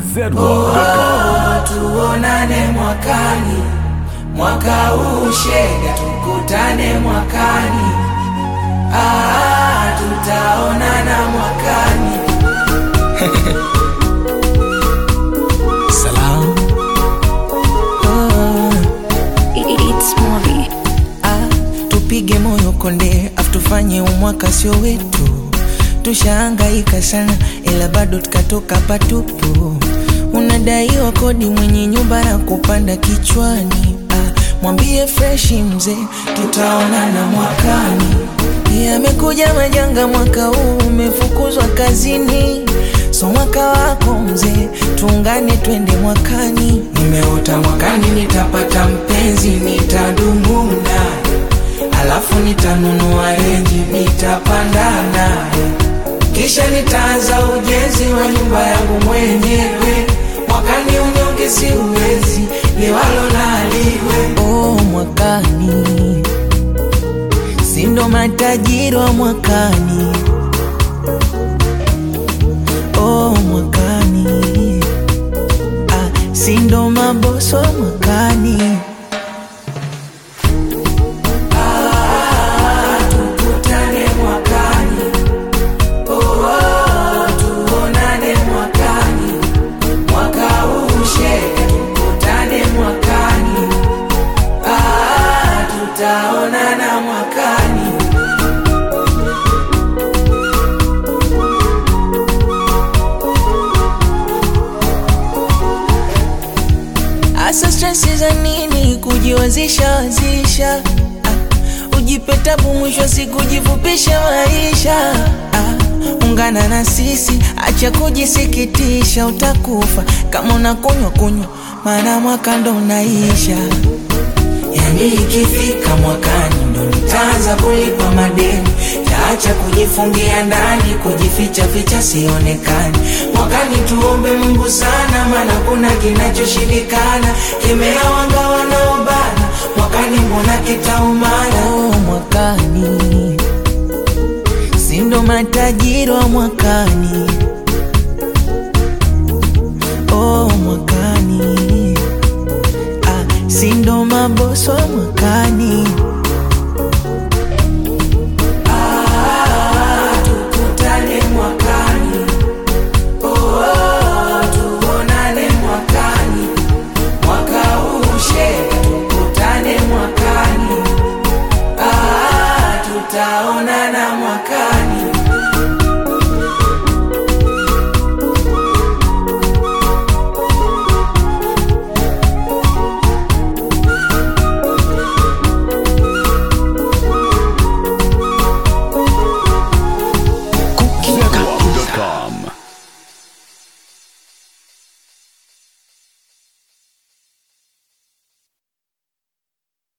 Oh, tuonane mwakani, mwaka huu shega, tukutane mwakani. Ah, tutaonana mwakani. Salam. Oh. It's movie. Ah, tupige moyo konde afu tufanye umwaka sio wetu tushaangaika sana ila bado tukatoka patupu unadaiwa kodi mwenye nyumba na kupanda kichwani ah, mwambie freshi mzee tutaonana mwakani yamekuja majanga mwaka huu umefukuzwa kazini so mwaka wako mzee tuungane twende mwakani nimeota mwakani nitapata mpenzi nitadumu naye alafu nitanunua renji nitapanda naye kisha nitaanza ujenzi wa nyumba yangu mwenyewe mwakani unyonge si uwezi liwalo naliwe oh, mwakani sindo matajiri wa mwakani oh, mwakani ah, sindo maboso wa mwakani tukutane mwakani. Oh, oh, tuonane mwakani. Mwaka huu shega, tukutane mwakani. Ah, tutaonana mwakani. Asa stresi za nini kujiwazisha wazisha ah, ujipe tabu mwisho siku jifupishe maisha ah, ungana na sisi acha kujisikitisha utakufa kama unakunywa kunywa maana mwaka ndo unaisha yani ikifika mwakani ndo nitaanza kulipa madeni taacha kujifungia ndani kujificha ficha sionekani mwakani tuombe mungu sana maana kuna kinachoshindikana kemea wanga wanaobana mwakani mbona kitaumana oh, mwakani sindo matajiri wa mwakani oh, mwakani ah, sindo maboso wa mwakani